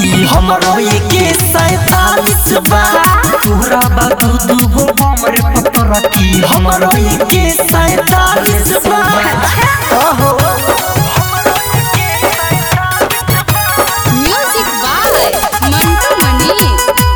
की हमरो के सैतालीस बा तोहरा बा दू दू गो बम रे पतर की हमरो के सैतालीस बा ओहो म्यूजिक बाय मंटू मनी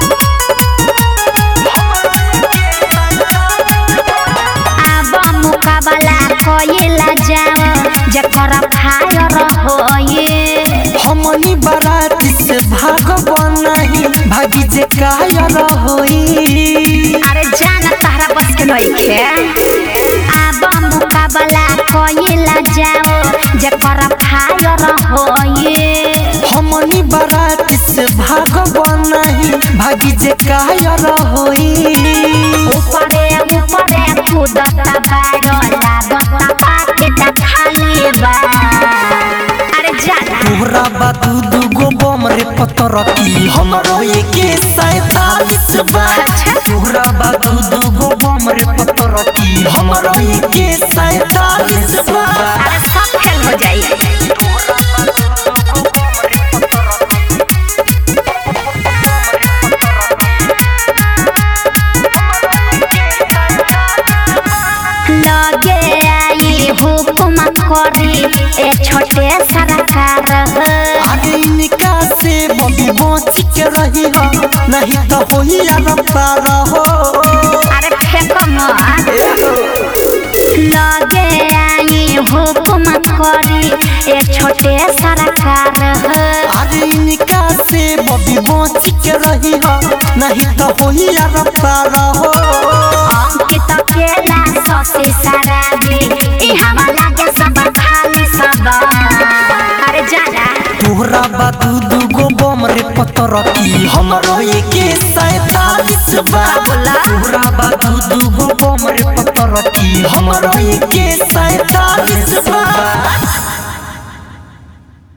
आब मुकाबला कइला जाओ जकर फायर होए हमनी बारात से भागब नहीं भागी जे कायर होई अरे जान तारा बस के नइखे आब मुकाबला कइला जाओ जकर फायर होए हमनी बारात से भागब नहीं भागी जे कायर होई ऊपरे ऊपरे कूदता बारो लागता पाकेट खाली बा अरे जाना तोहरा बा दू दू गो बम रे पतर की हमरो के सैतालीस बा तोहरा बा दू दू गो बम रे पतर की हमरो के सैतालीस बा अरे सब फेल हो जाई लगे आई हुकुम करी ए छोटे सरकार आगे इनका से बबी बच के रही हो नहीं तो होई यार पार हो अरे फेंको मत लगे आई हुकुम करी ए छोटे सरकार आगे इनका से बबी बच के रही हो नहीं तो होई यार पार हो अंकित केला ससी शराबी ई हमारा लागे सब खाली सब अरे जाना तोहरा बा दू दू गो बम रे पतर की हमरो के सैतालीस बा तोहरा बा दू दू गो बम रे पतर की हमरो के सैतालीस बा